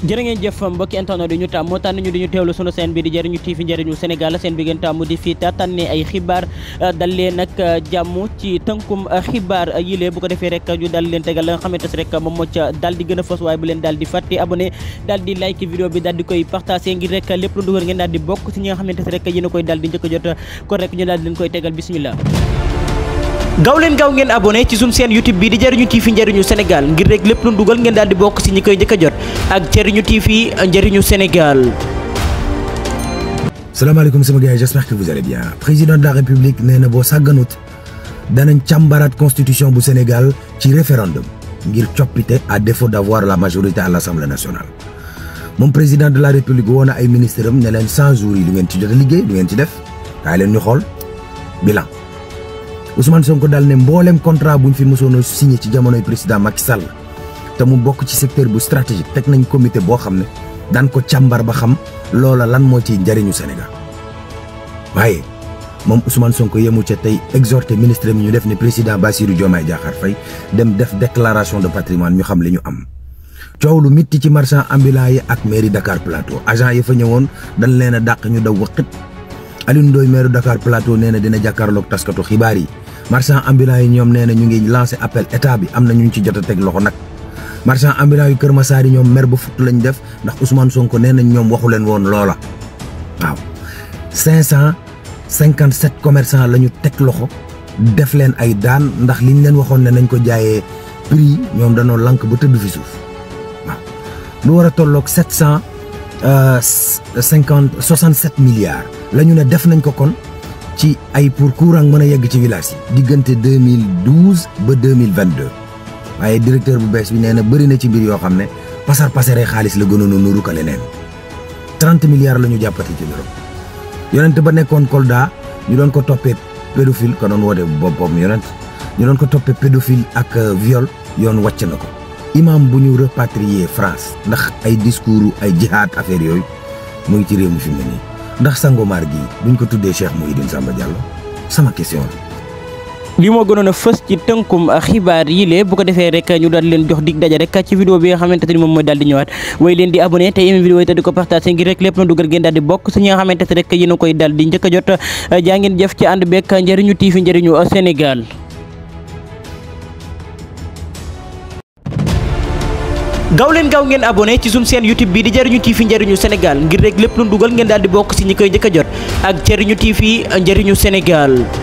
jërë ngeen jëf mbokki internet di ñu tàmm moo tànn ñu di ñu teewlu sunu seen bi di jëriñu TV njëriñu Sénégal seen bi ngeen tàmm di fii tànnee ay xibaar dal leen nag jàmm ci tënkum xibaar yile bu ko defee rek ñu dal leen tegal la nga xamante ne rek moom moo ca dal di gën a fës waaye bu leen daal di fàtte abonné daal di like vidéo bi daal di koy partagé ngir rek lépp lu dugal ngeen daal di bokk ci ñi nga xamante ne rek yéen a koy daal di njëkk a jot kon rek ñu daal di leen koy tegal bismillah gaaw leen gaaw ngeen abonné ci suñu seen YouTube bi di jëriñu TV njëriñu Sénégal ngir rek lépp lu dugal ngeen daal di bokk ci ñi koy njëkk a jot ak jëriñu TV njëriñu Sénégal. salaamaaleykum sama gars yi j'espère que vous allez bien président de la république nee na boo sàgganut danañ càmbaraat constitution bu Sénégal ci référendum ngir coppite à défaut d'avoir la majorité à l'Assemblée nationale moom président de la république woo na ay ministres am ne leen 100 jours yi lu ngeen ci jot a liggéey lu ngeen ci def kaay leen ñu xool bilan. Ousmane Sonko daal ne mboolem contrat bu ñu fi mësoon a signé ci jamonoy président Macky Sall te mu bokk ci secteur bu stratégique teg nañ comité boo xam ne daan ko càmbar ba xam loola lan moo ciy njëriñu Sénégal waaye moom Ousmane Sonko yemu ca tey exhorté ministre mi ñu def ne président Bassirou Diomaye Diakhar Faye dem def déclaration de patrimoine ñu xam li ñu am. coow lu mitti ci marchand ambulant yi ak mairie Dakar Plateau agent yi fa ñëwoon dañ leen a dàq ñu daw wëqit Alioune Ndoye maire Dakar Plateau nee na dina jàkkaarloog taskatu xibaar yi. marchand ambulant yi ñoom nee na ñu ngi lancé appel état bi am na ñu ci jot a teg loxo nag marchand ambulant yu Kër Massar yi ñoom mer ba futt lañ def ndax Ousmane Sonko nee nañ ñoom waxu leen woon loola waaw. 557 commerçants la ñu teg loxo def leen ay daan ndax liñ leen waxoon ne nañ ko jaayee prix ñoom danoo lank ba tëdd fi suuf waaw lu war a tolloog 750 67 milliards la ñu ne def nañ ko kon. ci ay pour courant mën a yegg ci village yi diggante 2012 ba 2022 waaye directeur bu bees bi nee na bëri na ci mbir yoo xam ne pasar pasare xaalis la gënoon a nuru ka leneen 30 milliards la ñu jàppati ci loolu yonent ba nekkoon Kolda ñu doon ko toppee pédophile ko doon woote boppam yonent ñu doon ko toppee pédophile ak viol yoon wàcc na ko imam bu ñu repatrier France ndax ay discours ay jihad affaire yooyu mu ngi ci réew mi fi mu ne nii ndax Sangomar gi buñ ko tuddee Cheikh Mouhidine Samba Diallo sama question la. li moo gënoon a fës ci tënkum xibaar yi lee bu ko defee rek ñu daal leen jox dig daja rek ci vidéo bi nga xamante ni moom mooy daal di ñëwaat way leen di abonné te yéen vidéo yi te di ko partagé ngir rek lépp na dugal ngeen daal di bokk su ñi nga xamante ne rek yéen a koy daal di njëkk a jot jaa ngeen jëf ci ànd beeg njëriñu TV njëriñu Sénégal. gaaw leen gaaw ngeen abonné ci suñu seen YouTube bi di jëriñu TV njëriñu Sénégal ngir rek lépp lu dugal ngeen daal di bokk ci ñi koy njëkk a jot ak jëriñu TV njëriñu Sénégal